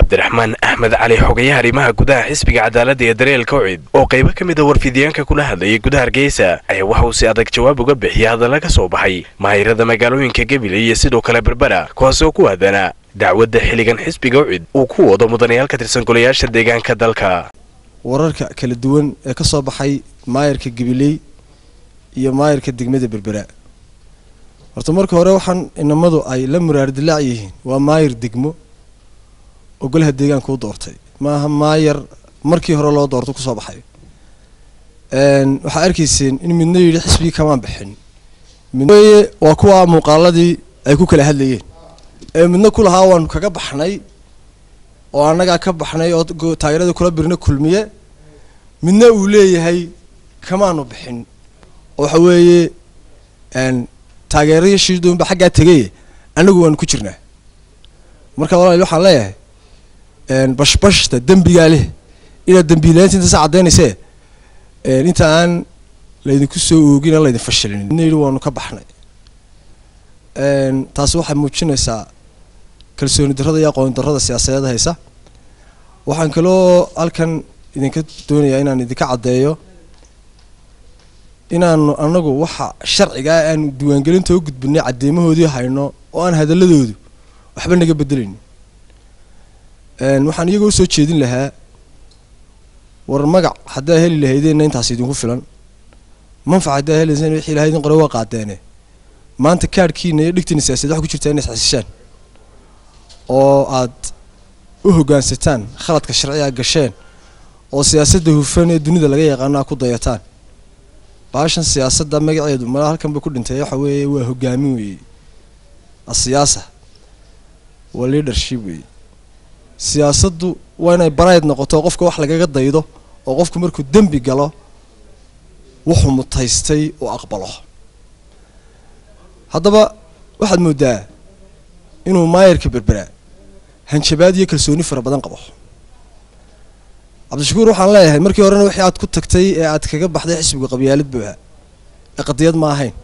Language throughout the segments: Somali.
cabdiraxmaan axmed cali xogayaha arrimaha gudaha xisbiga cadaaladda ee dareelka ucid oo qaybo ka mid a warfidiyaanka kula hadlayay gudaha hargeysa ayaa waxa uu si adag jawaab uga bixiyay hadalla ka soo baxay maahirada magaalooyinka gebile iyo sidoo kale berbera kuwaas oo ku aadanaa dacwadda xilligan xisbiga ucid uu ku wado mudanayaal ka tirsan golayaasha deegaanka dalka wararka kala duwan ee ka soo baxay maayarka gabiley iyo maayarka degmada berbera horta marka hore waxaan inamadu ay la muraar dilaac yihiin waa maayar degmo oo golaha deegaanka u doortay maaha maayar markii hore loo doorto kusoo baxay waxaa arkayseen in midna yidhi xisbigii kamaan bixin midweye waa kuwa muuqaaladii ay ku kala hadlayeen ee midna ku lahaa waanu kaga baxnay oo annagaa ka baxnay oo taageeradii kula birna kulmiye midna uu leeyahay kamaanu bixin oo waxa weeye taageerayashii doonba xaggaa tegay annagu waanu ku jirnaa marka walaal waxaan leeyahay bashbashta dembigaa leh inaad dembiilaanta inta sa caddaynayse inta aan laydinku soo oogin aan laydin fashilin midna yidhi waanu ka baxnay taasi waxay muujinaysaa kalsooni darrada iyo aqooni darrada siyaasadeed haysa waxaan kaloo halkan idinka doonayaa inaan idinka caddeeyo inaanu anagu waxa sharcigaa aanu diiwaangelinta u gudbinay cadeymahoodii hayno oo aan hadaladoodu waxba naga bedelaynin waxaan iyaga usoo jeedin lahaa war magac haddaa heli lahaydeenna intaas idinku filan manfac haddaa helayseen wixii lahaydin qore waa qaadeene maanta kaadhkiina iyo dhigtiina siyaasadeed waxa ku jirtaa inay isxasishaan oo aad u hoggaansataan khaladka sharciga gasheen oo siyaasadda hufan ee dunida laga yaqaano a ku dayataan baashan siyaasadda magaceedu mala halkan bay ku dhintay waxa weeye waa hogaamin weeye asiyaasa waa leadership weeye siyaasaddu waa inay barayd noqoto qofka wax lagaga daydo oo qofku markuu dembi galo wuxuu mutaystay oo aqbalo haddaba waxaad moodaa inuu maayarka berberaa hanjabaad iyo kalsooni fara badan qabo cabdishakuur waxaan leeyahay markii horena wixii aad ku tagtay ee aad kaga baxday xisbiga qabyaalad buu ahaa ee qadiyad ma ahayn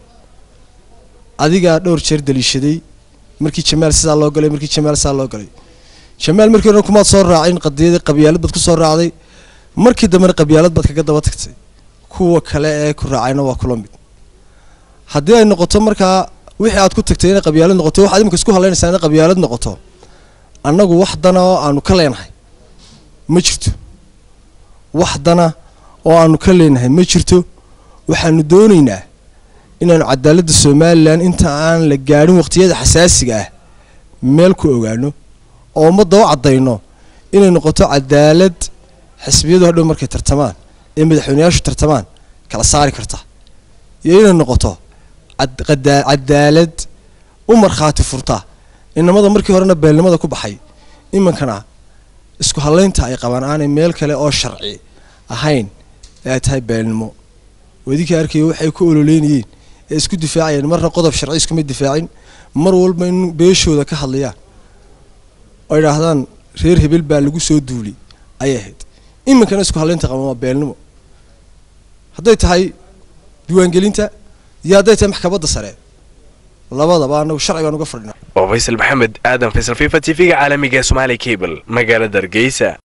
adigaa dhowr jeer daliishaday markii jamaal sidaa loo galay markii jamaal sidaa loo galay jamaal markii horena kumaad soo raacin qadiyadii qabyaalad baad ku soo raacday markii dambena qabyaalad baad kaga daba tagtay kuwa kale ee ku raacayna waa kula mid haddii ay noqoto markaa wixii aad ku tagtay inay qabyaalad noqoto waxaad imika isku halaynaysaa inay qabyaalad noqoto annagu wax dana oo aanu ka leenahay ma jirto wax dana oo aanu ka leenahay ma jirto waxaanu doonaynaa inaanu cadaaladda somalilan inta aan la gaadhin waqtiyada xasaasiga ah meel ku ogaano oo ummadda u caddayno inay noqoto cadaalad xisbiyadu hadhow markay tartamaan ee madaxweyneyaashu tartamaan kala saari karta iyo inay noqoto cadaalad u markhaati furta inamada markii horena beelnimada ku baxay iminkana isku hadlaynta ay qabaan aanay meel kale oo sharci ahayn ee ay tahay beelnimo wadinkii arkaya waxay ku ololeynayeen ee isku difaacayeen marna qodob sharci iskuma difaacin mar walba in beeshooda ka hadlayaan oo idhaahdaan reer hebel baa lagu soo duulay ayay ahayd iminkana isku hadlaynta qaban waa beelnimo hadday tahay diiwaangelinta iyo hadday tahay maxkamadda sare labadaba anagu sharci baan uga fadhinaa oo faysal maxamed aadan faysal fifa t v-ga caalamiga ee somaali cable magaalada hargeysa